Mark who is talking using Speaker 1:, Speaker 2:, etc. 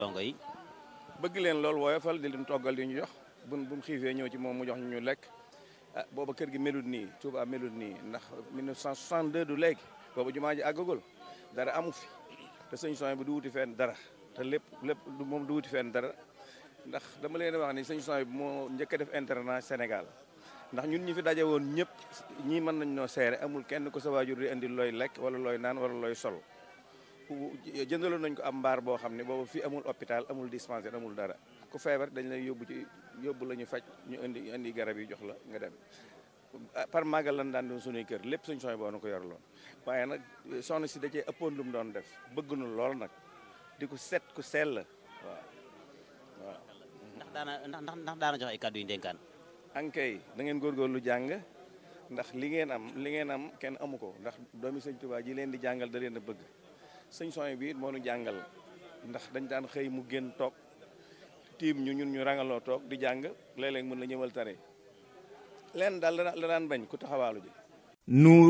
Speaker 1: dongo yi
Speaker 2: bëgg leen lool woyofal di leen toggal di ñu jox buñ bu mu xiifee ñëw ci moom mu jox ñu ñu lekk ah booba kër gi melut nii Touba melut nii ndax 1962 du léegi booba jumaa ji àggagul dara amu fi te sëñ Soñ bi du wuti fenn dara te lépp lépp moom du wuti fenn dara ndax dama leen wax ni sëñ Soñ bi moo njëkk a def internat Sénégal ndax ñun ñi fi daje woon ñëpp ñii mën nañ noo seere amul kenn ko sa waajur di indi looy lekk wala looy naan wala looy sol jëndaloon nañ ko am mbaar boo xam ne boobu fii amul hôpital amul dispensaire amul dara ku feebar dañ lay yóbbu ci yóbbu la ñu faj ñu indi indi garab yi jox la nga dem par màggal lan daan doon suñuy kër lépp suñ sooy boo na ko yor loon waaye nag soxna si da cee ëppoon lu mu doon def bëgg nu lool nag di ko set ku sell waaw waaw
Speaker 1: ndax daana ndax ndax daana jox ay kàddu yu ndénkaan
Speaker 2: ankay da ngeen góorgóorlu jàng ndax li ngeen am li ngeen am kenn amu ko ndax doomi sëñ Tuubaa ji leen di jàngal da leen a bëgg sëñ sooy bi it moo nu jàngal ndax dañ daan xëy mu génn toog tiim ñu ñun ñu rangaloo toog di jàng léeg-léeg mën la ñëwal tare leen daal la daan bañ ku taxawaalu ji
Speaker 3: nuur